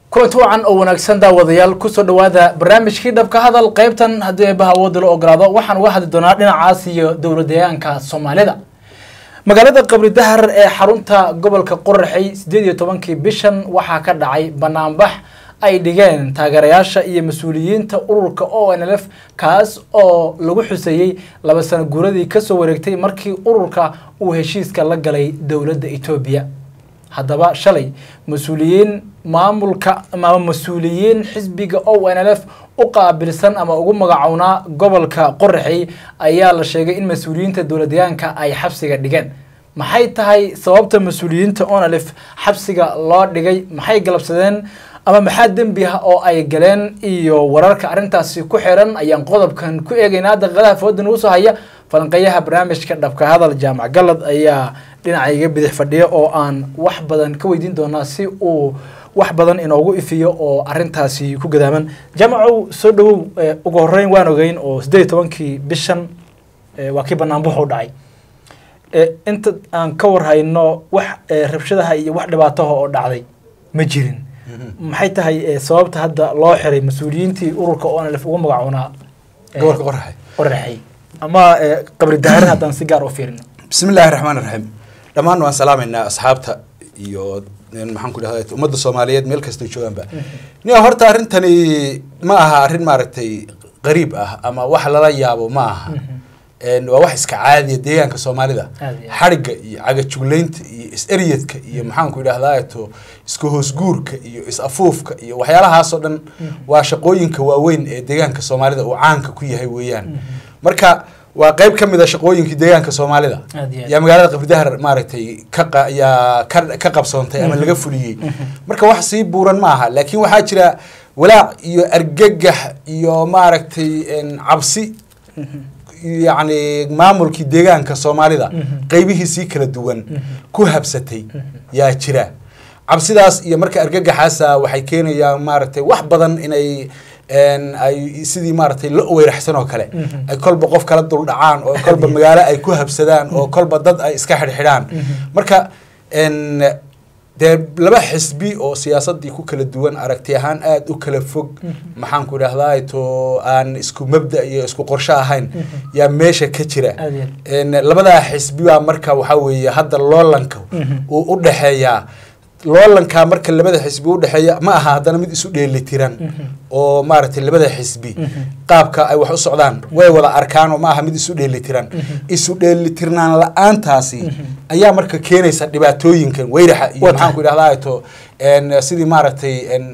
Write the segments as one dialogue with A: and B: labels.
A: kulanti wacan oo wanaagsan daawadayaal kusoo dhawaada barnaamijkii dhabka hadal qeybtan haddii eebaha awoodda la ogolaado waxaan uga hadli doonaa dhinacaas iyo dowla deegaanka soomaalida magaalada qabri dahar ee xarunta gobolka qoraxey sideed iyo tobankii bishan waxaa ka dhacay banaanbax ay dhigeen taageerayaasha iyo mas-uuliyiinta ururka o n l f kaas oo lagu xuseeyey laba sano guuradii kasoo wareegtay markii ururka uu heshiiska la galay dowladda etoobiya haddaba shalay mas-uuliyiin maamulka ama mas-uuliyiin xisbiga o n l f u qaabilsan ama ugu magacownaa gobolka qoraxey ayaa la sheegay in mas-uuliyiinta dowla deegaanka ay xabsiga dhigeen maxay tahay sababta mas-uuliyiinta o n l f xabsiga loo dhigay maxay galabsadeen ama maxaa dembi ah oo ay galeen iyo wararka arrintaasi ku xiran ayaan qodobkan ku eegaynaa daqiiqadaha fooda nagu soo haya falanqeeyaha barnaamijka dhabka hadal jaamac galad ayaa dhinacayga bidix fadhiya oo aan wax badan ka weydiin doonaa si uu wax badan inoogu ifiyo oo arintaasi ku gadaaman jaamacow soo dhawow ugu horeyn waan ogeyn oo sideed iyo tobankii bishan waa kii banaanbuxu dhacay inta aan ka warhayno wax rabshadaha iyo wax dhibaataha oo dhacday ma jirin maxay tahay sababta hadda loo xiray mas-uuliyiintii ururka o n lf ugu magacoonaa
B: gobolka qoraxay
A: qoraxay ama qabri dahar haddaan si gaar u fiirino
B: bismi illaahi raxmaan raxiim dhammaan waan salaamaynaa asxaabta iyo maxaan ku dhahda ummadda soomaaliyeed meel kastay joogaanba ni horta arrintani ma aha arrin maaragtay qariib ah ama wax lala yaabo ma aha waa wax iska caadiya deegaanka soomaalida xadhigga iyo cagajuglaynta iyo is-eryadka iyo maxaanku idhahdato iska hoosguurka iyo is-afuufka iyo waxyaalahaasoo dhan waa shaqooyinka waaweyn ee deegaanka soomaalida uu caanka ku yahay weeyaan marka waa qeyb ka mid a shaqooyinkii deegaanka soomaalida yaa magaalada qabridahar maaragtay kayaa ka qabsoontay ama laga fuliyey marka wax sii buuran ma aha laakiin waxaa jira walaac iyo argagax iyo maaragtay cabsi yacni maamulkii deegaanka soomaalida qeybihiisii kala duwan ku habsatay yaa jira cabsidaas iyo marka argagaxaasa waxay keenayaan maaragtay wax badan inay ay sidii maaragtay la weyraxsan oo kale ay kolba qof kala dul dhacaan oo kolba magaalo ay ku habsadaan oo kolba dad ay iska xidhxidhaan marka dee laba xisbi oo siyaasadii ku kala duwan aragti ahaan aada u kala fog maxaan ku idhahdaa to aan isku mabda iyo isku qorsho ahayn yaa meesha ka jira labadaa xisbi baa marka waxaa weeye hadda loolanka uu u dhexeeyaa loolankaa marka labada xisbi udhexeeya ma aha haddana mid isu dheelitiran oo maaragtay labada xisbi qaabka ay wax u socdaan way wada arkaan oo ma aha mid isu dheelitiran isu dheelitirnaan la-aantaasi ayaa marka keenaysa dhibaatooyinkan weyraxa iyo maxaan ku idhahdaa to sidii maaragtay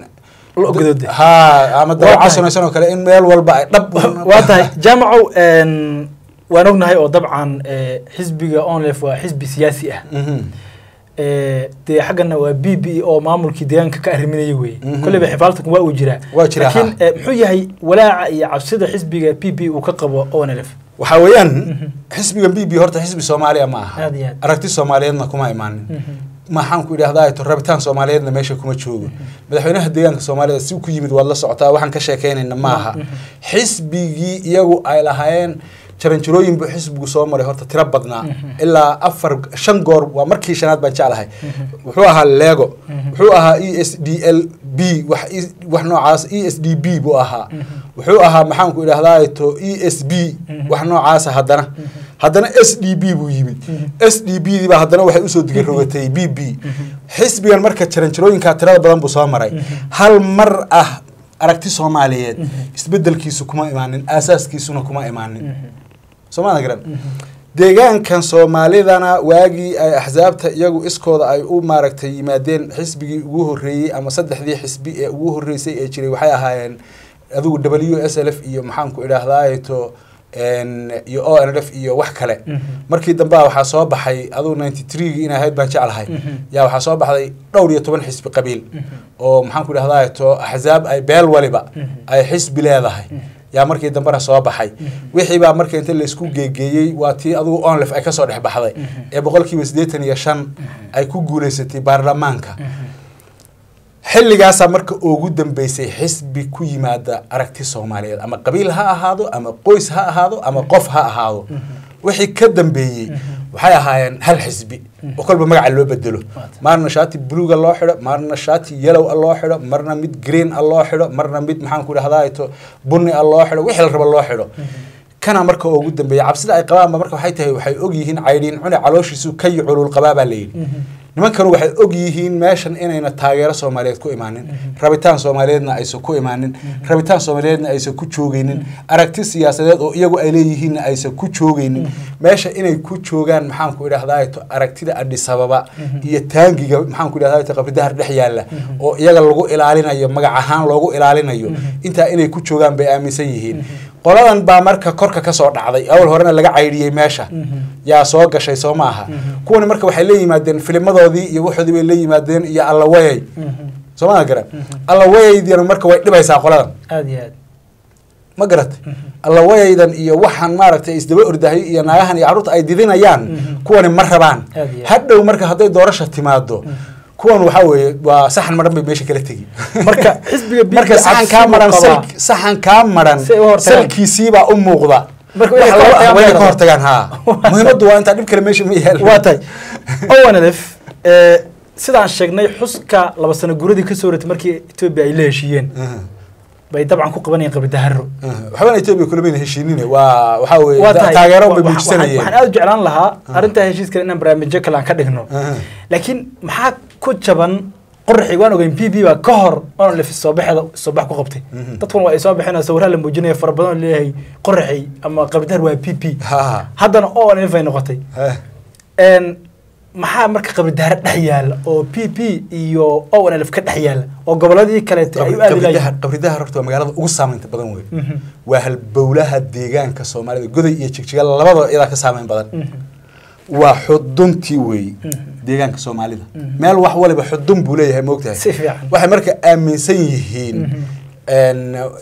B: ha ama dawaca samaysan oo kale in meel walba ay dhab
A: waa tahay jaamacow waan ognahay oo dabcan xisbiga onlef waa xisbi siyaasi ah dee xaggana waa b b oo maamulkii deegaanka ka arriminaya weye kolleyba xifaaltanku waa uu jiraa
B: waa jira
A: laakiin muxuu yahay walaaca iyo cabsida xisbiga b b uu ka qabo o n l f
B: waxaa weeyaan xisbiga b b horta xisbi soomaaliya ma aha
A: aad iyo aad
B: aragti soomaaliyeedna kuma imaanin maxaan ku idhahdaa to rabitaan soomaaliyeedna meesha kuma joogo madaxweynaha deegaanka soomaalida si ku yimid waad la socotaa waxaan ka sheekeynayna ma aha xisbigii iyagu ay lahaayeen jaranjarooyin buu xisbigu soo maray horta tiro badnaa ilaa afar shan goor waa markii shanaad baan jeclahay wuxuu ahaa lego wuxuu ahaa e s d l b wax noocaas e s d b buu ahaa wuxuu ahaa maxaanku idhahdaa to e s b wax noocaasa haddana haddana s d b buu yimid s d b diibaa haddana waxay usoo digarogatay b b xisbigan marka jaranjarooyinkaa tirada badan buu soo maray hal mar ah aragti soomaaliyeed isbedelkiisu kuma imaanin aasaaskiisuna kuma imaanin soomaalia garan deegaankan soomaalidana waagii ay axsaabta iyagu iskooda ay u maaragtay yimaadeen xisbigii ugu horreeyey ama saddexdii xisbi ee ugu horreysay ee jiray waxay ahaayeen adigu w s l f iyo maxaanku idhaahdaa to iyo o n f iyo wax kale markii dambea waxaa soo baxay adugu ninety threegi in ahayd baan jeclahay yaa waxaa soo baxday dhowr iyo toban xisbi qabiil oo maxaanku idhahdaa to axsaab ay beel waliba ay xisbi leedahay yaa markii dambena soo baxay wixii baa marka inta laysku geegeeyey waa tii adugu onlef ay kasoo dhex baxday ee boqolkiiba siddeetan iyo shan ay ku guuleysatay baarlamaanka xilligaasaa marka ugu dambeysay xisbi ku yimaada aragti soomaaliyeed ama qabiil ha ahaado ama qoys ha ahaado ama qof ha ahaado wixii ka dambeeyey waxay ahaayeen hal xisbi oo kolba magaca loo bedelo
A: Waata.
B: marna shaati buluuga loo xidho marna shaati yellow a loo xidho marna mid green a loo xidho marna mid maxaan ku idhahdaa to bunni a loo xidho wixii la rabo loo xidho kana marka ugu dambeeya cabsida ay qabaanba marka waxay tahay waxay og yihiin caydhiin cune calooshiisu ka iyo culul qabaa baa layidhi nimankanu waxay og yihiin meeshan inayna taageero soomaaliyeed ku imaanin rabitaan soomaaliyeedna aysan ku imaanin rabitaan soomaaliyeedna aysan ku joogaynin aragti siyaasadeed oo iyagu ay leeyihiinna aysan ku joogaynin meesha inay ku joogaan maxaan ku idhahdaa to aragtida adhisababa iyo taangiga maxaan ku idhahdaa to qabridahar dhex yaalla oo iyaga lagu ilaalinayo magac ahaan loogu ilaalinayo intaa inay ku joogaan bay aaminsan yihiin qoladan baa marka korka ka soo dhacday awal horena laga caydhiyey meesha yaa soo gashay soo maaha kuwani marka waxay la yimaadeen filimadoodii iyo waxoodii bay la yimaadeen iyo allawayay soo maa garan allawayaydiina marka way dhibaysaa qoladan
A: aada iyo aad
B: ma garatay allawayaydan iyo waxaan maaragtay isdaba ordahay iyo naagahan iyo carruurta ay didinayaan kuwani ma rabaan
A: Aad iyo aad.
B: hadhow marka hadday doorasha timaado kuwan waxaa weeye waa saxan maran bay meesha kala tegi
A: marka xisbiga BB
B: marka saxan
A: cabsi
B: kaa
A: buu
B: maran
A: qabaa.
B: sal- saxan kaa maran
A: Si ay u hortagaan.
B: salkiisiibaa u muuqda
A: Marka
B: Wax
A: inay ka
B: laba ah
A: hortagaan
B: waa inay ka
A: bay
B: hortagaan ha
A: Waa
B: muhiimaddu waa intaa dhib kale meesha ma yaal
A: waa tahay owanlf sidaan sheegnay xuska laba sano guradii kasoo wareegtay markii etoobiya ay la heshiiyeen bay dabcan ku qabanayeen qabridaharo
B: waxbana etoobiya kulamayna heshiinine waa waxaa weeye
A: waa
B: da-
A: tahay
B: taageero bay
A: wa- waxaan
B: muujisanayeen
A: waxaan aada u jeclaan lahaa arrintaa heshiiskale inaan barnaamijyo kale aan ka dhigno
B: Aha.
A: laakiin maxaa ku jaban qoraxi waan ogeyn p b baa ka hor oon lef soobaxeeda soobax ku qabtay
B: Mhm.
A: dadkuna waa ay soo baxeen oo sawirraa la muujinaya fara badan oo leeyahay qoraxi ama qabridahar waa p p
B: Ha.
A: haddana o n f ay noqotay
B: Ha.
A: n maxaa marka qabridahare dhex yaala oo p p iyo o n f ka dhex yaala oo goboladii kaleeto ay u aadi
B: qabridaha
A: lahayiin
B: qabridaha horta waa magaalada ugu saameynta badan wey
A: Mhm.
B: waa halbowlaha deegaanka soomaalida goday iyo jigjiga labadaba iyadaa ka saameyn badan waa xuduntii wey deegaanka soomaalida meel wax waliba xudun buu leeyahay moogtahay
A: Si fiican.
B: waxay marka aaminsan yihiin n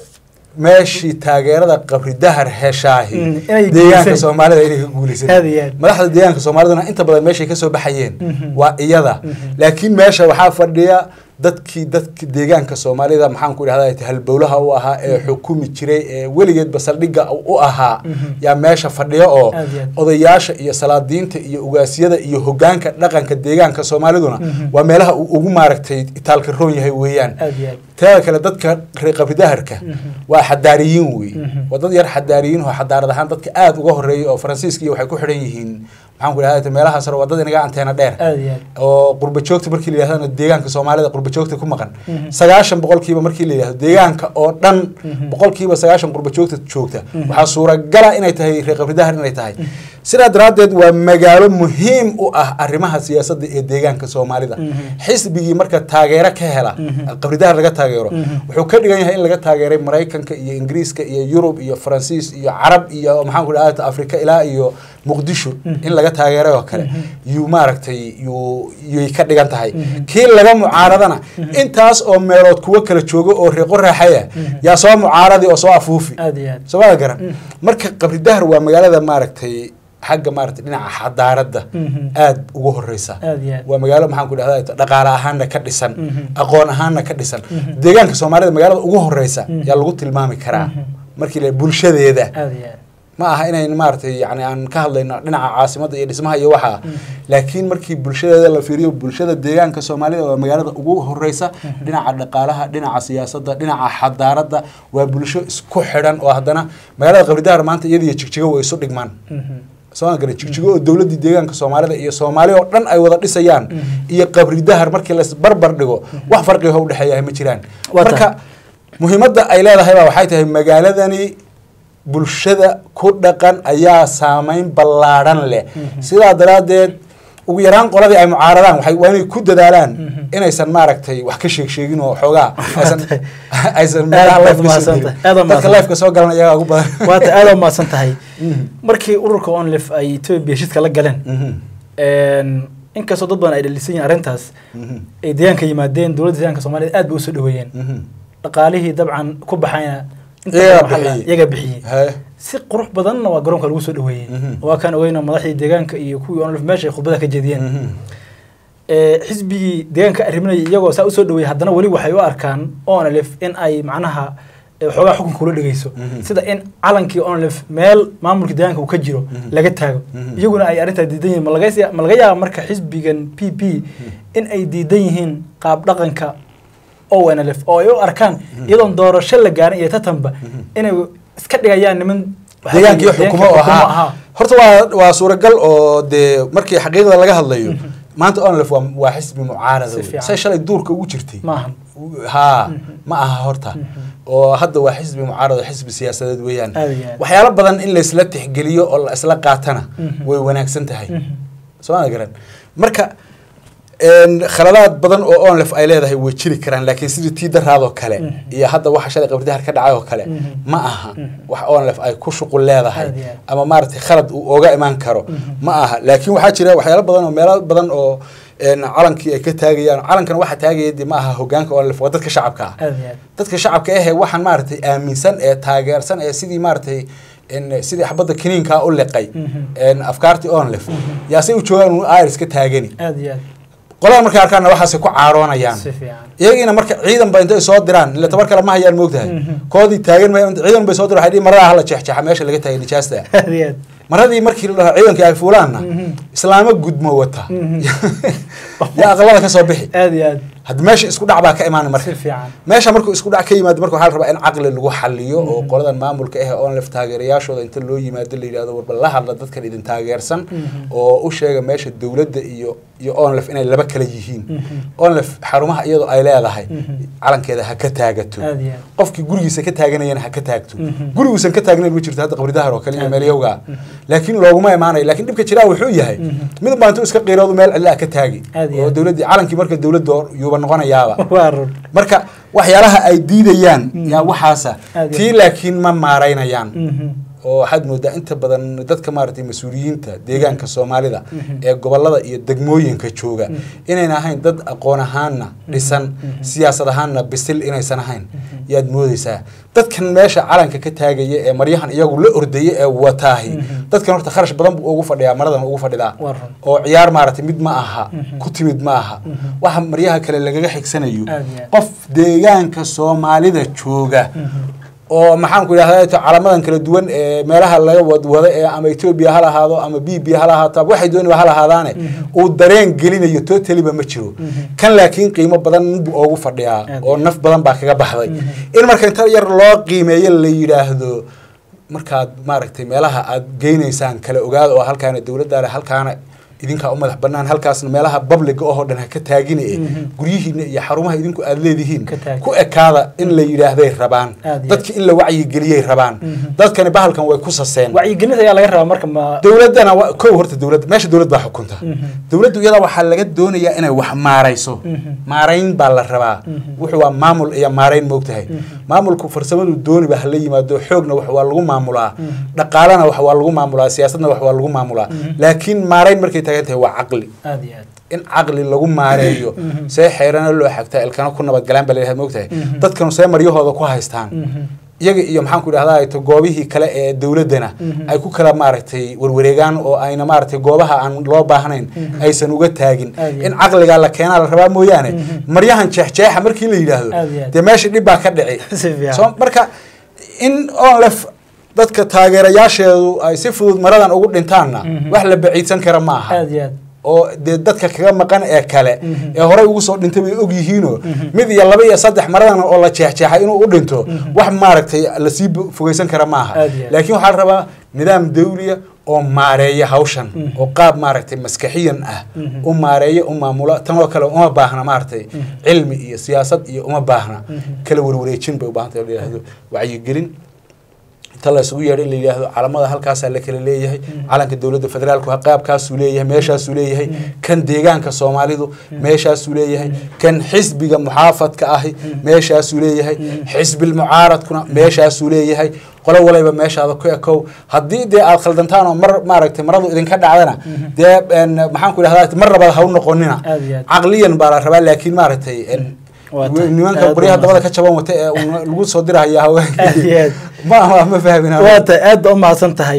B: meeshii taageerada qabridahar heshaahi
A: Mm, inay
B: deegaanka
A: guulaysan.
B: soomaalida inay ka guulaysan
A: Aad iyo aad.
B: madaxda deegaanka soomaaliduna inta badan meeshay kasoo baxayeen
A: Mhm.
B: waa iyada laakiin meesha waxaa fadhiya dadkii dadki deegaanka soomaalida maxaan ku idhahda halbowlaha u ahaa ee xukumi jiray ee weligeedba saldhigga u ahaa yaa meesha fadhiya oo
A: Aad iyo aad.
B: odayaasha iyo salaadiinta iyo ugaasyada iyo hogaanka dhaqanka deegaanka soomaaliduna
A: Mhm.
B: waa meelaha uu ugu maaragtay itaalka roon yahay weeyaan
A: aad iyo aad
B: teeda kale dadka reer qabridaharka waa xadaariyiin wey
A: Mhm.
B: waa dad yar xadaariyiin oo xadaarad ahaan dadka aada uga horeeyay oo faransiiska iyo waxay ku xidhan yihiin maxaan ku idhahda meelahaas hore waa dad inaga anteena dheer
A: aad iyo aad
B: oo qurba joogta markii la yidhahdana deegaanka soomaalida qurba joogta ku maqan
A: Mhm.
B: sagaashan boqolkiiba markii la yidhahdo deegaanka oo dhan
A: Mhm.
B: boqolkiiba sagaashan qurba joogta joogta
A: Mhm.
B: waxaa suuragala inay tahay reer qabridahar inay tahay sidaa daraaddeed waa magaalo muhiim u ah arrimaha siyaasadda ee deegaanka soomaalida
A: Mhm.
B: xisbigii marka taageero ka hela
A: Mhm.
B: qabridahar laga taageero
A: Mhm.
B: wuxuu ka dhigan yahay in laga taageeray maraykanka iyo ingiriiska iyo yurub iyo faransiis iyo carab iyo maxaan ku idhahda afrika ilaa iyo muqdisho in laga taageeray oo kale yuu maaragtay yuu yay ka dhigan tahay
A: Mhm.
B: kii laga mucaaradana intaas oo meelood kuwo kala joogo oo reeqo raaxaya yaa soo mucaaradi oo soo afuufi
A: aad iyo aad
B: soomada garan marka qabridahar waa magaalada maaragtay xagga maaragtay dhinaca xadaaradda
A: Mhm.
B: aad ugu horeysa
A: aad iyo aad
B: waa magaalo maxaan ku idhahda dhaqaale ahaanna ka dhisan
A: Mhm.
B: aqoon ahaanna ka dhisan
A: Mhm.
B: deegaanka soomaalida magaalada ugu horeysa
A: Mhm.
B: yaa lagu tilmaami karaa
A: Mhm.
B: markii la bulshadeeda
A: aad iyo aad
B: ma aha inayn maaragtay yani aan ka hadlayno dhinaca caasimadda iyo dhismaha iyo waxa
A: Mhm.
B: laakiin markii bulshadeeda la fiiriyo bulshada deegaanka soomaalida waa magaalada ugu horeysa dhinaca dhaqaalaha dhinaca siyaasadda dhinaca xadaaradda waa bulsho isku xidhan oo haddana magaalada qabridahar maanta iyada iyo jigjigo way isu dhigmaan
A: Mhm.
B: soo garan jigjigo oo dowladdii deegaanka soomaalida iyo soomaali oo dhan ay wada dhisayaan iyo qabridahar markii las barbar dhigo wax farqiga u dhexeeyahay ma jiraan
A: Waa
B: marka
A: tahay.
B: muhiimadda ay leedahay baa waxay tahay magaaladani bulshada ku dhaqan ayaa saameyn ballaadhan leh sidaa daraaddeed ugu yaraan qoladii ay mucaaradaan waxay waa inay ku dadaalaan inaysan maaragtay wax ka sheeg sheegin oo xoogaa aysan aysan meelaha
A: Aad
B: lifeka soo
A: mahadsan
B: gelin
A: tahay. Aad
B: dadka
A: mahadsan.
B: lifeka soo galan iyagaa ugu badan
A: waata aad u mahadsan tahay markii ururka onlif ay etoobiya heshiiska la galeen
B: Mhm.
A: een, inkastoo dad badan ay dhalisan yihiin arrintaas
B: Mhm.
A: ay deegaanka yimaadeen dowladda deegaanka soomaalida aad bay usoo dhaweeyeen
B: Mhm.
A: dhaqaalihii dabcan ku baxayna inta
B: Iyagaa
A: badan waxaa la-
B: bixiyey.
A: iyagaa bixiyey
B: Haye.
A: si qurux badanna waa garoonka lagu soo dhaweeyey
B: Mhm.
A: waa kaan ogeyna madaxdii deegaanka iyo kuwii onlif meesha ay khudbada ka jeediyeen
B: Mhm.
A: ee, xisbigii deegaanka arriminaya iyagoo saa usoo dhaweeyey haddana weli waxay u arkaan onlf in ay macnaha ee waxoogaa xukunka ula dhegeyso
B: Mhm.
A: sida in calankii onlef meel maamulka deegaanka uu ka jiro laga taago
B: Mhm.
A: iyaguna ay arrintaa diidan yihiin ma laga ma laga yaaba marka xisbigan p p in ay diidan yihiin qaab dhaqanka onlf oo ay u arkaan iyadoon doorasho la gaarin iyo tatanba inay iska dhigayaan niman
B: deegaankii xukumo oo ahaa horta waa waa suuragal oo dee markii xaqiiqda laga hadlayo maanta onlef waa waa xisbi mucaarada
A: Si
B: wey.
A: fiican.
B: say shalay duurka ugu jirtay
A: maahan
B: haa ma aha horta oo hadda waa xisbi mucaarado xisbi siyaasadeed weeyaan
A: Aad iyo aad.
B: waxyaalo badan in laysla tixgeliyo oo la isla qaatana
A: Mhm.
B: way wanaagsan tahay soo ma garan marka een, khaladaad badan oo onlef ay leedahay way jiri karaan laakiin sidii tii daraadoo kale iyo hadda waxa shalay qabridahar ka dhacay oo kale
A: Mhm.
B: ma aha wax onlef ay ku shuqul leedahay
A: Aad iyo aad.
B: ama maaragtay khalad uu oga imaan karo ma aha laakiin waxaa jira waxyaalo badan oo meelo badan oo een, calankii ay ka taagayaan calankan waxa taagaya dee ma aha hogaanka onlef waa dadka shacabka ah
A: aad iyo aad
B: dadka shacabka ahe waxaan maaragtay aaminsan ee taageersan ee sidii maaragtay en sidii xabadda kiniinkaa u liqay
A: Mhm.
B: en afkaartii onlef yaasay u joogaan un iris ka taagani
A: aad iyo aad
B: qolada markay arkaanna waxaasay ku caaroonayaan
A: si fiican
B: iyagiina marka ciidan ba intay soo diraan ila tabar kale ma hayaan moogtahay
A: Mhm.
B: koodii taagan ma ciidan bay soo diraan waxay dhihi marada hala jeexjeexa meesha laga taagay nijaasta
A: aad iyo aad
B: maradii markii la dhaho ciidankii ay fuulaanna
A: Mhm.
B: islaamo gudmo wata
A: Mhm.
B: yaa aqlada ka soo bixi
A: aad iyo aad
B: hadda meesha isku dhac baa ka imaana marka
A: si fiican
B: meesha markuu isku dhac ka yimaado marka waxaa la rabaa in caqli lagu xaliyo oo qoladan maamulka ah ee onlef taageerayaashooda inta loo yimaado la yidhahdo warba la hadla dadkan idin taageersan
A: Mhm.
B: oo u sheega meesha dowladda iyo iyo onlef inay laba kala yihiin
A: Mhm.
B: onlef xarumaha iyadoo ay leedahay
A: Mhm.
B: calankeeda ha ka taagato
A: aad iyo aad
B: qofkii gurigiisa ka taaganayana ha ka taagto
A: Mhm.
B: guriguusan ka taagnayn ma jirto hadda qabridahar oo kale iyo
A: Aad.
B: meelyowga laakiin looguma imaanayo laakiin dhibka jiraa wuxuu yahay
A: Mhm.
B: mid baa intuu iska qiiroodu meel cidla ka taagi
A: Aad iyo
B: oo
A: aad.
B: dowladdii calankii marka dowladda yuuba noqonayaaba
A: waa run
B: marka waxyaalaha ay diidayaan
A: Mm.
B: yaa waxaasa
A: Aad iyo
B: tii laakiin ma maaraynayaan
A: Mhm.
B: oo waxaad moodaa inta badan dadka maaragtay mas-uuliyiinta deegaanka soomaalida
A: Mhm.
B: ee gobolada iyo degmooyinka jooga inayna ahayn dad aqoon ahaanna dhisan siyaasad ahaanna bisil inaysan ahayn yaad moodeysaa dadkan meesha calanka ka taagaya ee maryahan iyagu la ordaya ee wataahi
A: Mhm.
B: dadkan horta kharash badan buu ugu fadhiyaa maradan ugu fadhidaa
A: waa run
B: oo ciyaar maaragtay mid ma aha
A: Mhm.
B: ku timid ma aha
A: Mhm.
B: waxa maryaha kale lagaga xigsanayo
A: Aad iyo aad.
B: qof deegaanka soomaalida jooga
A: Mhm.
B: oo maxaan ku idhahdaa calamadan kala duwan ee meelaha laga wadwado ee ama etoobiya ha lahaado ama bibiya ha lahaato ama waxay dooniba ha lahaadaane
A: Mhm.
B: uu dareen gelinayo totaliba ma jiro
A: Mhm.
B: kan laakiin qiimo badan buu oogu fadhiyaa
A: Aad
B: oo
A: iyo
B: naf badan baa kaga baxday
A: Mhm.
B: in marka inta yar loo qiimeeyo la yidhaahdo markaad maaragtay meelaha aad geynaysaan kala ogaada oo halkaana dowladdaale halkaana idinkaa u madax banaan halkaasna meelaha babliga oo dhan ha ka taagine
A: Mhm.
B: guryihiina iyo xarumaha idinku aad leedihiin
A: Ka taag.
B: ku ekaada in la yidhaahday rabaan
A: Aad iyo
B: dadki in la wacyigeliyay rabaan
A: Mhm.
B: dadkani bahalkan way ku saseen
A: wacyigelinta ayaa laga rabaa marka ma
B: dowladdana wa- kow horta dowladda meesha dowlad baa xukunta
A: Mhm.
B: dowladdu iyada waxaa laga doonayaa inay wax maarayso
A: Mhm.
B: maarayn baa la rabaa
A: Mhm.
B: wuxuu waa maamul iyo maarayn moogtahay
A: Mhm.
B: maamulku farsamadu dooniba hala yimaado xoogna wax waa lagu maamulaa
A: Mhm.
B: dhaqaalena wax waa lagu maamulaa siyaasadna wax waa lagu maamulaa
A: Mhm.
B: laakiin maarayn markay taagan tahay waa caqli
A: aad iyo aad
B: in caqli lagu maareeyo
A: Mhm.
B: see xeerana loo xagtaa ilkana ku nabadgalaan baa layidhahda moogtahay
A: Mhm.
B: dadkanu see maryahooda ku haystaan
A: Mhm.
B: iyaga iyo maxaan ku idhahdaa to goobihii kale ee dowladdana
A: Mhm.
B: ay ku kala maaragtay warwareegaan oo ayna maaragtay goobaha aan loo baahnayn
A: Mhm.
B: aysan uga taagin
A: Aad iyo
B: in
A: aad.
B: caqligaa la keenaa la rabaa mooyaane
A: Mhm.
B: maryahan jeexjeexa markii la yidhaahdo
A: Aad iyo aad.
B: dee meesha dhib baa ka dhici
A: si fiican
B: so marka in onlef dadka taageerayaasheedu ay si fudud maradan ugu dhintaanna
A: Mhm.
B: wax la baciidsan kara ma aha
A: aad iyo aad
B: oo dee dadka kaga maqan ee kale
A: Mhm.
B: ee horey ugu soo dhintay bay og yihiinoo
A: Mhm.
B: mid iyo laba iyo saddex maradan oo la jeexjeexay inuu u dhinto
A: Mhm.
B: wax maaragtay lasii bo- fogeysan kara maaha
A: Aad iyo aad.
B: laakiin waxaa la rabaa nidaam dawliya oo maareeya hawshan
A: Mhm.
B: oo qaab maaragtay maskaxiyan ah
A: Mhm.
B: u maareeya u maamula tan oo kale uma baahna maaragtay
A: Mhm.
B: cilmi iyo siyaasad iyo uma baahna
A: Mhm.
B: kala warwareejin bay u baahantay oo la yidhaahdo wacyigelin inta la isugu yeedho in la yidhaahdo calamada halkaasaa la kala leeyahay calanka dowladda federaalku ha qaabkaasuu leeyahay meeshaasuu leeyahay kan deegaanka soomaalidu meeshaasuu leeyahay kan xisbiga muxaafadka ahi meeshaasuu leeyahay xisbil mucaaradkuna meeshaasuu leeyahay qolo walayba meeshaada ku ekow haddii dee aad khaldantaan oo mar maaragtay maradu idinka dhacdana dee en, maxaan ku idhahdaa mar labada ha u noqonina
A: Aad iyo aad.
B: caqliyan baa la rabaa laakiin maaragtay en,
A: Waa tahay.
B: nimanka
A: Aad
B: qoryaha
A: u
B: dabada
A: mahadsan.
B: ka jaban wata ee uun lagu soo dirahaya
A: Aad iyo
B: haweenka
A: aad.
B: ma ma ma fahmina
A: waa tahay aad baa u mahadsan tahay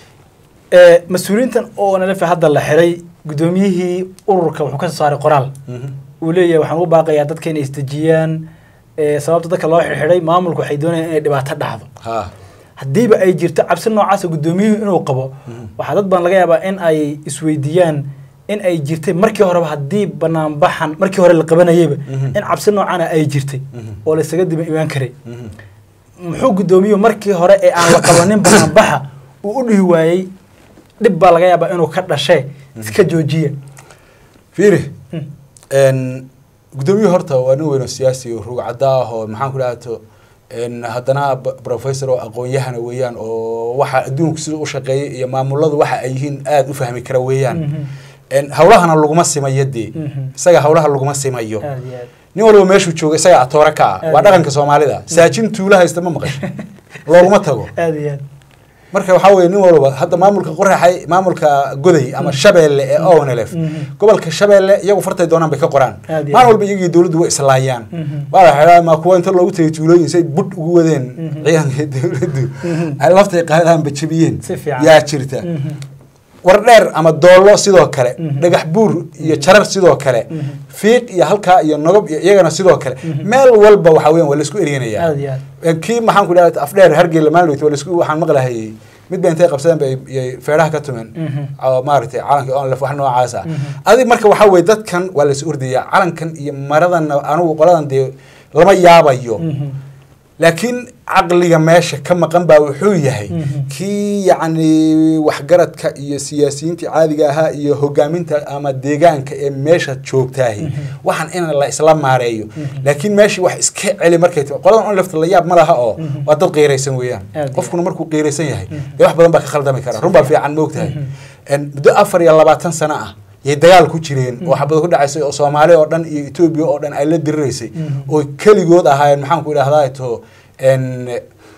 A: ee mas-uuliyiintan oo nalefe hadda la xiray guddoomiyihii ururka wuxuu ka soo saaray qoraal
B: Mhm.
A: uu leeyahay waxaan u baaqayaa dadka inay isdejiyaan ee sababta dadka loo xidhxidhay maamulku waxay doonayaan inay dhibaato dhacdo
B: ha
A: haddiiba ay jirto cabsi noocaasa guddoomiyuhu inuu qabo waxaa dad badan laga yaabaa in ay isweydiiyaan in ay jirtay markii horeba haddii banaanbaxan markii hore la qabanayeyba
B: Mhm.
A: in cabsi noocana ay jirtay
B: Mhm.
A: oo laysaga diba imaan karay
B: Mhm.
A: muxuu guddoomiyuhu markii hore ee aan la qabanin banaanbaxa uu u dhihi waayey dhib baa laga yaabaa inuu ka dhashee iska joojiya
B: fiiri
A: Mm.
B: n guddoomiyuhu horta waa nin weyn oo siyaasi oo rugcada ah oo maxaan ku dhahdo n haddana b- professor oo aqoon-yahana weeyaan oo waxa adduunku sida u shaqeeyay iyo maamuladu waxa ay yihiin aada u fahmi kara weeyaan
A: Mhm.
B: n hawlahana laguma simayo dee
A: Mhm.
B: isaga hawlaha laguma simayo
A: aad iyo aad
B: nin walba meeshuu jooga isaga atoore ka ah waa
A: Aad.
B: dhaqanka soomaalida saajin tuula haysta ma maqasho looguma tago
A: aad iyo aad
B: marka waxaa weye nin walba hadda maamulka qoraxay maamulka goday ama shabeelle ee onlf
A: Mhm.
B: gobolka shabeelle iyagu fartay doonaan bay ka qoraan
A: Aad iyo
B: maalin
A: aad.
B: walba iyagii dowladdu way islaayaan
A: Mhm.
B: waa la xidhaa ma kuwa inta loogu tagay tuulooyin say budh ugu wadeen
A: Mhm.
B: ciidanka dowladdu
A: Mhm.
B: ay laftay qaadaan bajabiyeen
A: Si fiican.
B: yaa jirta
A: Mhm.
B: war dheer ama doollo sidoo kale
A: Mhm.
B: dhagax buur iyo jarar sidoo kale
A: Mhm.
B: fiiq iyo halkaa iyo nogob iyo iyagana sidoo kale
A: Mhm.
B: meel walba waxaa weyan waa laisku eryanaya
A: aad iyo aad
B: kii maxaan ku dhaha afdheer hargeyla maalin waa laisku waxaan maqlahayay mid ba intay qabsadeen bay iyay feedhaha ka tumeen
A: Mhm.
B: oo maaragtay calanka onlef wax noocaas ah
A: Mhm.
B: adig marka waxaa weye dadkan waa lais ordayaa calankan iyo maradan anugu qoladan dee lama yaabayo
A: Mhm.
B: laakiin caqliga meesha ka maqan baa wuxuu yahay
A: Mhm.
B: kii yacni waxgaradka iyo siyaasiyiintii caadiga ahaa iyo hogaaminta ama deegaanka ee meesha joogtaahi
A: Mhm.
B: waxaan in la isla maareeyo
A: Mhm.
B: laakiin meeshii wax iska celi markay timi qoladan on lefta la yaab ma laha oo
A: Mhm.
B: waa dad qiiraysan weeyaan
A: Aad iyo
B: qofkuna markuu qiiraysan yahay
A: Mhm.
B: dee wax badan baa ka khaldami kara run baa fiican moogtahay
A: Mhm.
B: En muddo afar iyo labaatan sano ah yay dagaal ku jireen oo xabado ku dhacaysay oo soomaali oo dhan iyo etoobiya oo dhan ay la diriraysay
A: Mhm.
B: oo keligood ahaayeen maxaan ku idhahdaa to n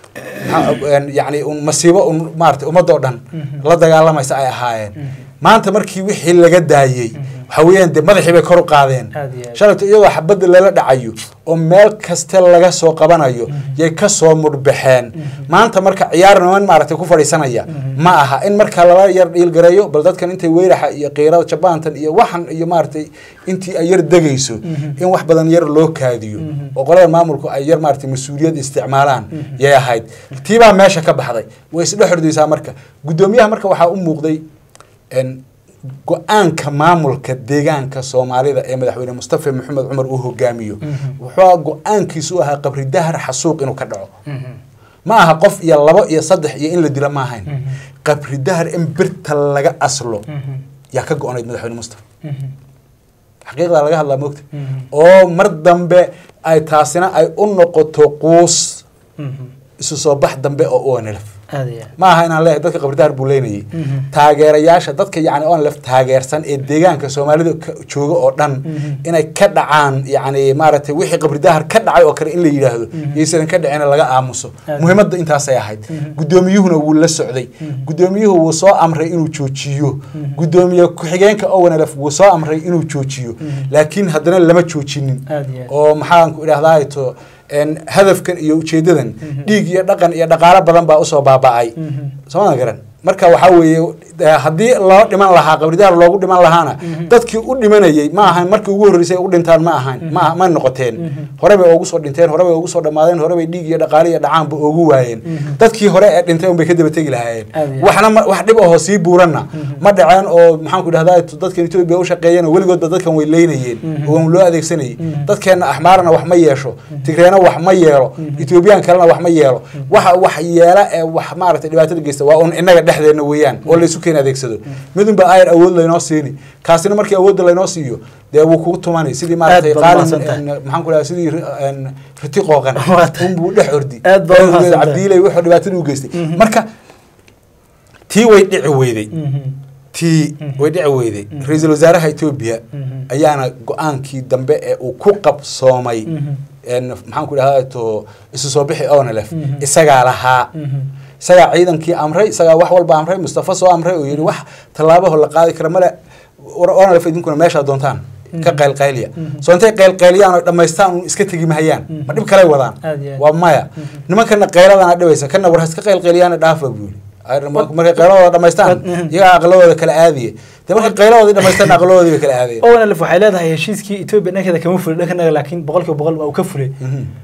B: maxaa- en yacni un masiibo un maarata ummadda oo dhan
A: Mhm.
B: la dagaalamaysa ay ahaayeen
A: Mhm.
B: maanta markii wixii laga daayey waxa weeyaan dee madaxii bay kor u qaadeen
A: Aad iyo aad.
B: shalayto iyagoo xabadda lala dhacayo oo meel kaste laga soo qabanayo yay ka soo mudhbaxeen maanta marka ciyaar niman maaragtay ku fadhiisanaya ma aha in marka lala yar dhiilgareeyo bal dadkan intay weyraxa iyo qiirada jabaantan iyo waxan iyo maaragtay intii ay yar degayso
A: Mhm.
B: in wax badan yar loo kaadiyo
A: Mhm.
B: oo qolada maamulku ay yar maaragtay mas-uuliyad isticmaalaan
A: Mhm.
B: yay ahayd tiibaa meesha ka baxday way isdhex ordaysaa marka guddoomiyaha marka waxaa u muuqday en go-aanka maamulka deegaanka soomaalida ee madaxweyne mustafa maxamed cumar uu hogaamiyo
A: Mhm.
B: wuxuu go-aankiisu u ahaa qabri dahar xasuuq inuu ka dhaco
A: Mhm.
B: ma aha qof iyo labo iyo saddex iyo in la dilo ma ahayn
A: Mhm.
B: qabri dahar in birta laga aslo
A: Mhm.
B: yaa ka go-onayd madaxweyne mustafa
A: Mhm.
B: xaqiiqdaa laga hadlaa moogta
A: Mhm.
B: oo mar dambe ay taasina ay u noqoto quus
A: Mhm.
B: isu soo bax dambe oo onlf
A: aad iyo aad
B: ma aha inaan leeyahay dadka qabridahar buu leynayay
A: Mhm.
B: taageerayaasha dadka yacni onlef taageersan ee deegaanka soomaalida ka jooga oo dhan
A: Mhm.
B: inay ka dhacaan yacni maaragtay wixii qabridahar ka dhacay oo kale in la yidhaahdo
A: Mhm.
B: yaysan ka dhicin laga aamuso
A: Aad.
B: muhiimadda intaasay ahayd
A: Mhm.
B: guddoomiyuhuna wuu la socday
A: Mhm.
B: guddoomiyuhu wuu soo amray inuu joojiyo
A: Mhm.
B: guddoomiye ku-xigeenka onlf wuu soo amray inuu joojiyo
A: Mhm.
B: laakiin haddana lama joojinin
A: aad iyo aad
B: oo maxaan ku idhahdaa to en hadafkan iyo ujeedadan
A: Mhm.
B: dhiig iyo dhaqan iyo dhaqaalo badan baa usoo baaba'ay
A: Mhm.
B: sooma garan marka waxaa weeye eh, haddii loo dhiman lahaa qabridaar loogu dhiman lahaana
A: Mhm.
B: dadkii u dhimanayay ma ahan markii ugu horreysay ay u dhintaan ma ahan ma ma noqoteen
A: Mhm.
B: hore bay ugu soo dhinteen hore bay ugu soo dhammaadeen hore bay dhiig iyo dhaqaale iyo dhacaanba ugu waayeen
A: Mhm.
B: dadkii hore ee dhintay unbay ka daba tegi lahaayeen
A: Aad iyo aad.
B: waxna ma- wax dhib ahoo sii buuranna
A: Mhm.
B: ma dhaceen oo maxaan ku idhahdaa dadkan etoobiya u shaqeeyeen oo weligoodba dadkan way leynayeen
A: Mhm.
B: oo loo adeegsanayay
A: Mhm.
B: dadkeenna axmaarna wax ma yeesho tigreena wax ma yeelo
A: Mhm.
B: etoobiyaan kalena wax ma yeelo waxa wax yeela ee wax maaragtay dhibaatada geysta waa un innaga dhexdeena weeyaan oo laysu keena adeegsado midunba ayar awood laynoo siini kaasina markii awoodda laynoo siiyo dee wuu kugu tumani sidii maaragtay
A: baad
B: qaalin
A: mahadsantahay.
B: en, maxaan ku dhaha sidii ri- en, riti qooqan
A: Waa tahay.
B: unbuu dhex ordi
A: Aad baad
B: Awgeed
A: mahadsantahay.
B: cabdiilay wuxuu dhibaatada u geystay
A: Mhm.
B: marka tii way dhici weyday
A: Mhm.
B: tii
A: Mhm.
B: way dhici weyday
A: Mhm.
B: ra-iisul wasaaraha etoobiya
A: Mhm.
B: ayaana go-aankii dambe ee uu ku qabsoomay
A: Mhm.
B: en, maxaan ku idhahdaa to isu soo bixi onlf
A: Mhm.
B: isagaa lahaa
A: Mhm.
B: isagaa ciidankii amray isagaa wax walba amray mustafa soo amray oo yidhi wax tallaabaho la qaadi kara male war onlf idinkuna meeshaa doontaan ka
A: Mhm.
B: qaylqayliya
A: Mhm.
B: soo intay qaylqayliyaan oo dhammaystaan un iska tegi mahayaan
A: Mhm.
B: ma dhib kaley wadaan
A: Aad iyo aad.
B: waa maya
A: Mhm.
B: nimankana qayladana dhibaysa kana war haska qaylqayliyaana dhaafa buu yidhi Ay, markay qayladooda dhammaystaan
A: Mhm.
B: iyagaa aqladooda kala aadiye dee markay qayladoodii dhammaystaan aqladoodii bay kala aadayeen
A: onlf waxay leedahay heshiiskii etoobiya dhankeeda kama fulay dhankanaga laakiin boqolkiiba boqol waa uu ka fulay
B: Mhm.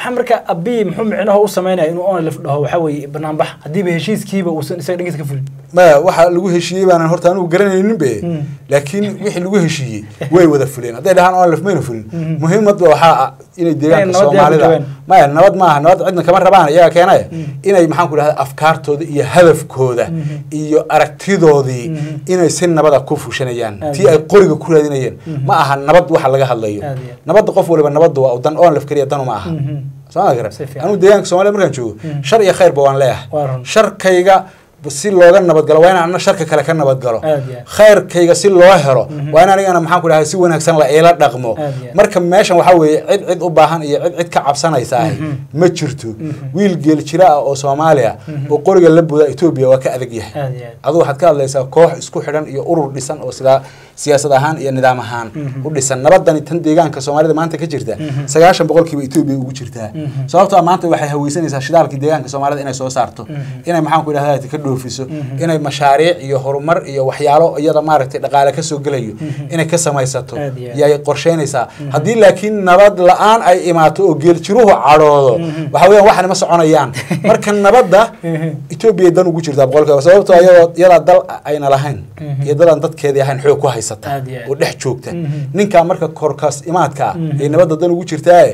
A: maxaa marka abiy muxuu micnaha u sameynaya inuu onlif dhaho waxaa weeye banaanbax haddiiba heshiiskiiba uusan isaga dhangiisa ka fulin
B: maya waxa lagu heshiiyey baanan horta anugu garanaynin be laakiin wixii lagu heshiiyey way wada fuleen hadday dhahaan onlif mayna fulin muhiimadba waxaa ah inay deegaanka
A: nabad yaa ku
B: soomaalida
A: joogaan.
B: maya nabad maaha nabad cidna kama rabaan iyaga keenaya inay maxaan ku dhahda afkaartooda iyo hadafkooda iyo aragtidoodii inay si nabada ku fushanayaan
A: Aad
B: tii
A: iyo
B: ay qoriga ku raadinayeen ma aha nabad waxa laga hadlayo
A: Aad iyo aad.
B: nabadda qof waliba nabadda waa dan onlif keliya danu ma aha
A: Mhm.
B: soo ma garan
A: Si fiican.
B: anigu deegaanka soomaalida markaan joogo shar iyo khayrba waan leeyahay
A: Waa run.
B: sharkayga si looga nabadgalo waa inaan ana sharka kale ka nabadgalo
A: Aad iyo aad.
B: khayrkayga si loo helo waa in anigana maxaan ku dhahay si wanaagsan la ila dhaqmo
A: Aad iyo aad.
B: marka meeshan waxaa weeye cid cid u baahan iyo cid cid ka cabsanaysa ahi ma jirto wiil geel jira ah oo soomaaliya oo qoriga la buda etoobiya waa ka adag yahay
A: aad iyo aad
B: adu waxaad ka hadlaysaa koox isku xidhan iyo urur dhisan oo sidaa siyaasad ahaan iyo nidaam ahaan u dhisan nabadani tan deegaanka soomaalida maanta ka jirta sagaashan boqolkiiba etoobiya ugu jirtaa sababtoo ah maanta waxay haweysanaysaa shidaalkii deegaanka soomaalida inay soo saarto inay maxaan ku idhahda ka dhoofiso inay mashaariic iyo horumar iyo waxyaalo iyada maaragtay dhaqaale kasoo gelayo inay ka samaysato
A: Aad iyo aad.
B: yay qorsheynaysaa haddii laakiin nabad la-aan ay imaato oo geeljiruhu cadhoodo waxa weeyaan waxani ma soconayaan marka nabadda etoobiya dan ugu jirtaa boqolkiiba sababtoo iyadoo iyadaa dal ayna lahayn iyo dal aan dadkeedii ahayn xoog ku haysata
A: Aad iyo aad.
B: oo dhex joogta ninkaa marka korkaas imaadka ah ee nabadda dan ugu jirtaaye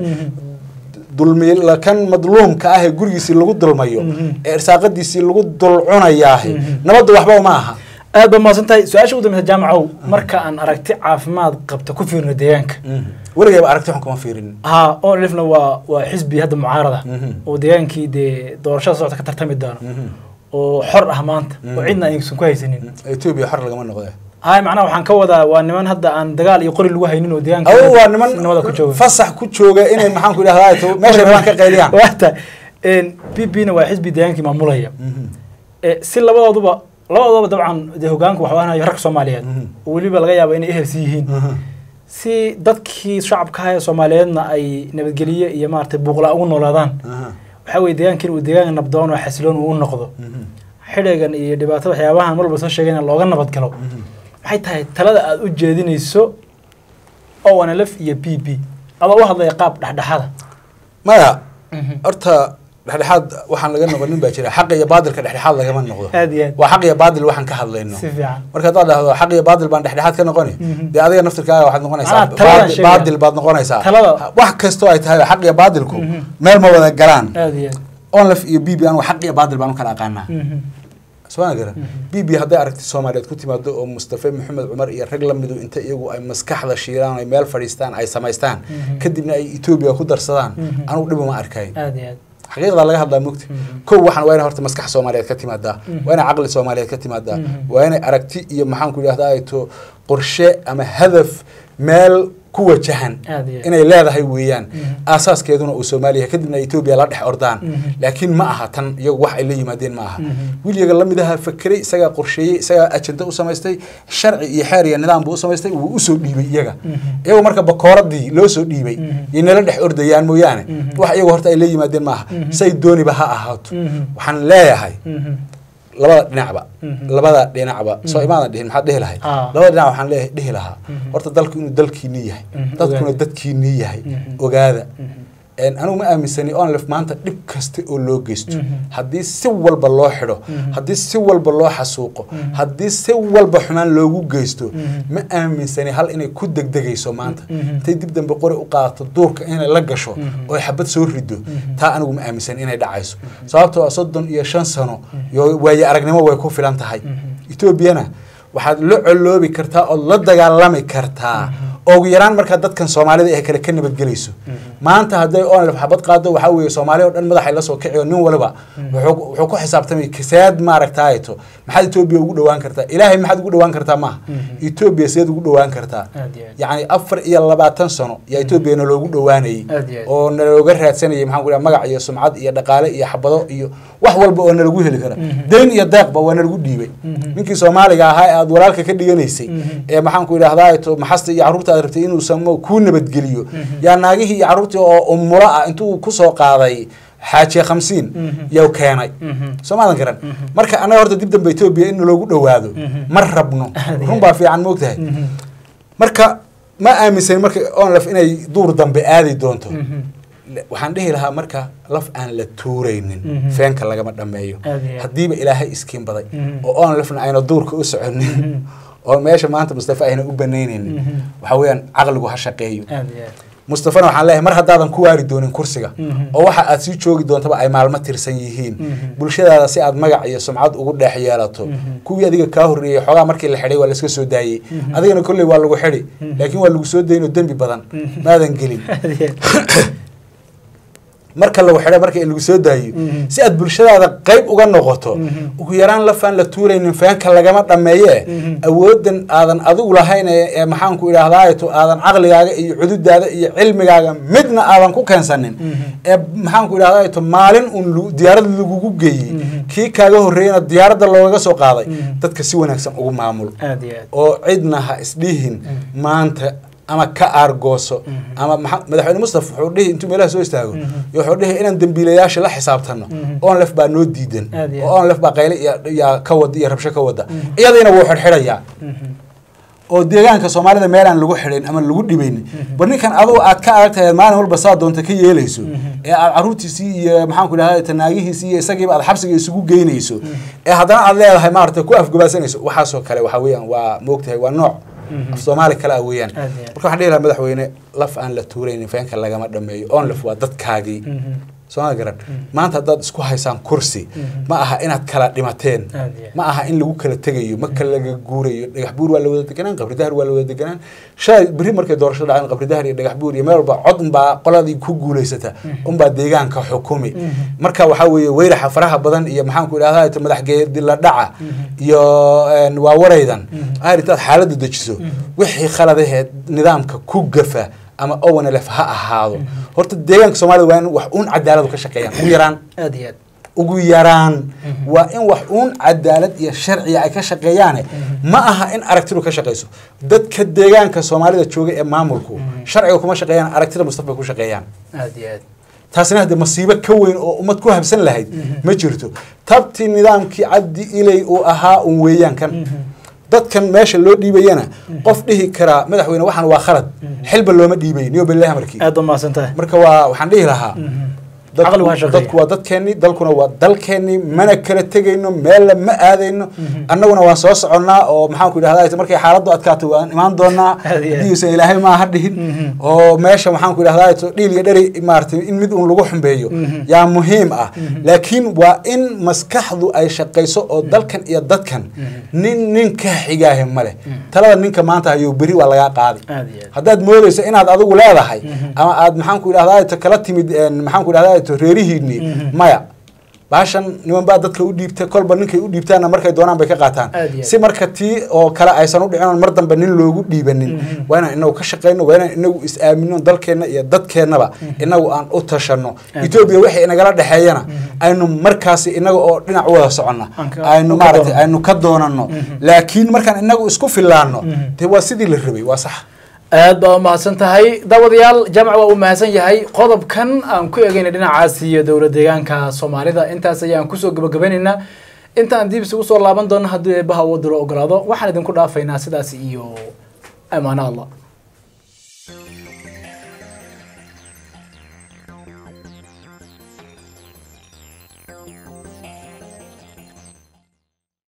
B: dulmi kan madluumka ah ee gurigiisii lagu dulmayo ee irsaaqadiisii lagu dulcunayaahi nabadda waxba uma aha
A: aad baa mahadsan tahay su-aasha ugu dambeysa jaamacow marka aan aragti caafimaad qabta ku fiirno deegaanka
B: weligayba aragti xun kama fiirin
A: ha onlifna waa waa xisbi hadda mucaarada
B: Mhm.
A: oo deegaankii dee doorashada socota ka tartami doono oo xor ah maanta oo cidna aysan ku haysanin
B: etoobiya xor lagama noqde
A: hay macnaha waxaan ka wadaa waa niman hadda aan dagaal iyo qori lagu haynin oo deegaanka
B: awo waa niman
A: si nabada ku jooga
B: fasax ku jooga inay maxaan ku idhahdaa meeshay rabaan ka qayliyaan
A: waata b b na waa xisbi deegaankii maamulaya Eh, si labadooduba labadooduba dabcan dee hogaanku waxaa wahanayo rag soomaaliyeed
B: Mhm.
A: oo weliba laga yaabo inay ehelsi yihiin si dadkii shacabka ah ee soomaaliyeedna ay nabadgeliye iyo maaragtay buuqla ugu noolaadaan waxaa weye deegaankiin uu deegaan nabdoon oo xasiloon uu u noqdo xidhigan iyo dhibaatada waxyaabahan mar walba soo sheegayna looga nabad galo maxay tahay talada aada u jeedinayso onlf iyo b b adoo u hadlaya qaab dhexdhexada
B: maya horta dhexdhexaad waxaan laga noqonin baa jira xaq iyo baadilka dhexdhexaad lagama noqdo
A: aad iyo aad
B: waa xaq iyo baadil waxaan ka hadlayno
A: si fiican
B: marka haddaad dhahdo xaq iyo baadil baan dhexdhexaad ka noqoni
A: Mhm.
B: dee adiga naftirkaaga waxaad noqonaysaa
A: Ah, taladan
B: baadil-
A: sheegaya.
B: baadil baad noqonaysaa
A: Talada.
B: wax kastoo ay tahay xaq iyo baadilku
A: Mhm.
B: meel ma wada galaan
A: aad iyo aad
B: onlef iyo bb anigu xaq iyo baadil baan u kala aqaanaa
A: Mhm.
B: soo garan b b hadday aragti soomaaliyeed ku timaado oo mustafa maxamed cumar iyo rag la midu inta iyagu ay maskaxda shiilaan ay meel fadhiistaan ay samaystaan
A: Mhm.
B: kadibna ay etoobiya ku darsadaan
A: Mhm.
B: anigu dhib uma arkay
A: aad iyo aad
B: xaqiiqda laga hadlaa mugta
A: Mhm.
B: kow waxaan waa inay horta maskax soomaaliyeed ka timaadaa
A: Mhm.
B: waa inay caqli soomaaliyeed ka timaadaa
A: Mhm.
B: waa inay aragti iyo maxaan ku idhahdaa ay to qorshe ama hadaf meel ku wajahan
A: aad iyo aad
B: inay leedahay weeyaan
A: Mhm.
B: aasaaskeeduna uu soomaaliya kadibna etoobiya la dhex ordaan
A: Mhm.
B: laakiin ma aha tan iyagu wax ay la yimaadeen ma aha
A: Mhm.
B: wiilyaga lamid aha fakeray isagaa qorsheeyey isagaa ajenda u samaystay sharci iyo xeer iyo nidaam buu u samaystay wuu usoo dhiibay iyaga
A: Mhm.
B: iyagu marka bakooradii loo soo dhiibay
A: Mhm.
B: yay nala dhex ordayaan mooyaane
A: Mhm.
B: wax iyagu horta ay la yimaadeen maaha
A: Mhm.
B: say dooniba ha ahaato
A: Mhm.
B: waxaan leeyahay
A: Mhm.
B: labada dhinacba
A: Mhm.
B: labada dhinacba soo imaadan dhihin maxaad dhihi lahay
A: Ah.
B: labada dhinac waxaan leeyahay dhihi lahaa
A: Mhm.
B: horta dalku inuu dalkiinii yahay
A: Mhm.
B: dadkuna
A: Ogaada.
B: dadkiinii yahay
A: Mhm.
B: ogaada
A: Mhm.
B: En anigu ma aaminsani onlef maanta dhib kasta oo loo geysto
A: Mhm.
B: haddii si walba loo xidho
A: Mhm.
B: haddii si walba loo xasuuqo
A: Mhm.
B: haddii si walba xumaan loogu geysto
A: Mhm.
B: ma aaminsani hal inay ku degdegayso maanta
A: Mhm.
B: intay dib dambe qori u qaadato duurka inay la gasho
A: Mhm.
B: oo ay xabad soo rido
A: Mhm.
B: taa anigu ma aaminsani inay dhacayso sababtoo ah soddon iyo shan sano iyo waaye aragnimo way ku filan tahay
A: Mhm.
B: etoobiyana waxaad la coloobi kartaa ood la dagaalami kartaa ugu yaraan markaa dadkan soomaalida ee kale ka nabadgelayso maanta hadday onlef xabad qaado waxaa weeye soomaali o dhan madaxay la soo kiciyo nin waliba wuxuu wuxuu ku xisaabtamay kaseed maaragtaato maxaad etoobiya ugu dhawaan kartaa ilaahay maxaad ugu dhawaan kartaa maaha
A: Mhm.
B: etoobiya seed ugu dhawaan kartaa
A: aad iyo aad
B: yacni afar iyo labaatan sano yaa etoobiya naloogu dhawaanayay
A: Aad iyo aad.
B: oo nalooga raadsanayay maxaan ku dhaha magac iyo sumcad iyo dhaqaale iyo xabado iyo wax walba oo nalagu heli kara
A: Mhm.
B: dayn iyo deeqba waa nalagu dhiibay
A: Mhm.
B: ninkii soomaaliga ahaa ee aad walaalka ka dhiganaysay
A: Mhm.
B: ee maxaan ku idhahdaa to maxasta iyo carruurta aad rabtay inuu samo kuu nabadgeliyo
A: Mhm.
B: yaa naagihii iyo carruurtii oo umulo ah intuu kusoo qaaday xaajiye khamsiin
A: Mhm.
B: yow keenay
A: Mhm.
B: soo maadan garan
A: Mhm.
B: marka annaga horta dib dambe etoobiya in naloogu dhowaado
A: Mhm.
B: ma rabno
A: Aad iyo
B: run baa fiican moogtahay
A: Mhm.
B: marka ma aaminsan marka onlef inay duur dambe aadi doonto
A: Mhm.
B: Le- waxaan dhihi lahaa marka laf aan la tuuraynin
A: Mhm.
B: feenka lagama dhameeyo
A: Aad iyo aad.
B: haddiiba ilaahay iskiin baday
A: Mhm.
B: oo oon lafna ayna duurka u soconin oo meesha maanta mustafa ayna u banaynaynin
A: Mhm.
B: waxa weeyaan caqligu ha shaqeeyo
A: aad iyo aad
B: mustafana waxaan leeyahay mar haddaadan ku waari doonin kursiga
A: Mhm.
B: oo waxa aad sii joogi doontaba ay maalmo tirsan yihiin
A: Mhm.
B: bulshadaada si aad magac iyo sumcad ugu dhex yeelato
A: Mhm.
B: kuwii adiga kaa horreeyey xoogaa markii la xidhay waa laska soo daayey
A: Mhm.
B: adigana kolley waa lagu xidhi
A: Mhm.
B: laakiin waa lagu soo dayin oo dembi badan
A: Mhm.
B: maadan gelin
A: aad iyo aad
B: marka lagu xidhay marka lagu soo daayo
A: Mhm.
B: si aad bulshadaada qayb uga noqoto
A: Mhm.
B: ugu yaraan lafaan la tuuraynin feenka lagama dhameeye
A: Mhm.
B: awoodan aadan adigu lahayn ee ee maxaanku idhahdaato aadan caqligaaga iyo cududaada iyo cilmigaaga midna aadan ku keensanin
A: Mhm.
B: ee maxaanku idhahdaato maalin un lu- diyaarad lagugu geeyey
A: Mhm.
B: kii kaaga horreeyana diyaaradda loogaga soo qaaday
A: Mhm.
B: dadka si wanaagsan ugu maamul
A: aad iyo aad
B: oo cidna ha isdhihin
A: Mhm.
B: maanta ama ka aargooso
A: Mhm.
B: ama maxa- madaxweyne mustafa wuxuu dhihi intuu meelaha soo istaago
A: Mhm.
B: iyo wuxuu dhihi inaan dembiilayaasha la xisaabtano
A: Mhm.
B: oon lef baa noo diidan
A: Aad iyo
B: oo oon lef baa qayle iyo iyo ka wada iyo rabsho ka wada
A: Mhm.
B: iyadiina wuu xidhxidhayaa
A: Mhm.
B: oo deegaanka soomaalida meelaan lagu xidhin ama lagu dhibaynin
A: Mhm.
B: bar ninkan adugu aad ka aragtahay maalin walba saa doonta ka yeelayso
A: Mhm.
B: ee aad caruurtiisii iyo maxaanku idhahda tanaagihiisii iyo isagiiba aad xabsiga isugu geynayso
A: Mhm.
B: ee haddana aad leedahay maarata ku afgabaasanayso waxaasoo kale waxa weeyaan waa moogtahay waa nooc
A: Mhm.
B: af soomaali kale ah weeyaan
A: Aad iyo aad.
B: marka waxaan dhihi lahaa madaxweyne laf aan la tuuraynin feenka lagama dhameeyo oon laf waa dadkaagii
A: Mhm.
B: sooma garan
A: Mhm.
B: maanta haddaad isku haysaan kursi
A: Mhm.
B: ma aha inaad kala dhimateen
A: Aad iyo aad.
B: ma aha in lagu kala tegayo ma kala laga guurayo dhagax buur waa la wada deganaan qabri dahar waa la wada deganaan shalay berri markay doorasho dhaceen qabri dahar iyo dhagax buur iyo meel walba cod unbaa qoladii ku guulaysata unbaa deegaanka xukumi
A: Mhm.
B: marka waxaa weeye weyraxa faraha badan iyo maxaanku idhahda madaxgeedi la dhaca
A: Mhm.
B: iyo een, waa waraydan
A: Mhm.
B: aad intaad xaaladda dejiso
A: Mhm.
B: wixii khaladaheed nidaamka ku gafa ama owanlef ha ahaado horta deegaanka soomaalida waa in wax uun cadaaladu ka shaqeeyaan ugu yaraan
A: aad iyo aad
B: ugu yaraan
A: Mhm.
B: waa in wax uun cadaalad iyo sharciga ay ka shaqeeyaane
A: Mhm.
B: ma aha in aragtidu ka shaqeyso dadka deegaanka soomaalida jooga ee maamulku
A: Mhm.
B: sharciga kuma shaqeeyaan aragtida mustafa ku shaqeeyaan
A: aad iyo aad
B: taasina hadde masiibo ka weyn oo ummad ku habsan lahayd
A: Mhm.
B: ma jirto tabtii nidaamkii cabdi ilay uu ahaa un weeyaan kan
A: Mhm.
B: dadkan meesha loo dhiibayana qof dhihi karaa madaxweyne waxaan waa khalad
A: Mhm.
B: xilba looma dhiibay niyo billahi markii
A: aad umahadsan tahay
B: marka waa waxaan dhihi lahaa
A: Mhm.
B: dadku-
A: Caqli waa shaqeeya.
B: dadku waa dadkeennii dalkuna waa dalkeennii mana kala tegayno meella ma aadayno
A: Mhm.
B: annaguna waan soo soconnaa oo maxaanku idhahda markay xaaladdu adkaato waan imaan doonaa
A: Aad iyo aad.
B: haddiiusan ilaahay maaha dhihin
A: Mhm.
B: oo meesha maxaanku idhahda dhiil iyo dheri maaratay in mid uun lagu xumbeeyo
A: Mhm.
B: yaa muhiim ah
A: Mhm.
B: laakiin waa in maskaxdu ay shaqayso oo dalkan iyo dadkan
A: Mhm.
B: nin nin ka xigaahe male
A: Mhm.
B: talada ninka maanta hayo beri waa lagaa qaadi
A: aad iyo aad
B: haddaad moodeyso inaad adigu leedahay
A: Mhm.
B: ama aad maxaanku idhahda kala timid een, maxaanku idhahda reerihiinii
A: Mhm.
B: maya baashan niman baa dadka u dhiibta kolba ninkay u dhiibtaanna markay doonaan bay ka qaataan
A: Aad iyo aad.
B: si marka tii oo kale aysan u dhicin oon mar dambe nin loogu dhiibanin
A: Mhm.
B: waa inaan inagu ka shaqayno waa inaan inagu is aamino dalkeenna iyo dadkeennaba inagu aan u tashanno
A: Aad.
B: etoobiya wixii inagala dhexeeyana
A: Mhm.
B: aynu markaasi inaga oo dhinac u wada soconna
A: Aan ka-
B: aynu
A: aan ka
B: maaragtay
A: doonano.
B: aynu ka doonanno
A: Mhm.
B: laakiin markaan inagu isku fillaanno
A: Mhm.
B: dee waa sidii la rabay waa sax
A: aad baa umahadsan tahay daawadayaal jamc waa uu mahadsan yahay qodobkan aan ku egeyna dhinacaas iyo dowlad deegaanka soomaalida intaas ayaan kusoo gabagabaynaynaa intaan dib isugu soo laaban doono haddii eebbaha uu dilo ogolaado waxaan idinku dhaafaynaa sidaas iyo amaano allah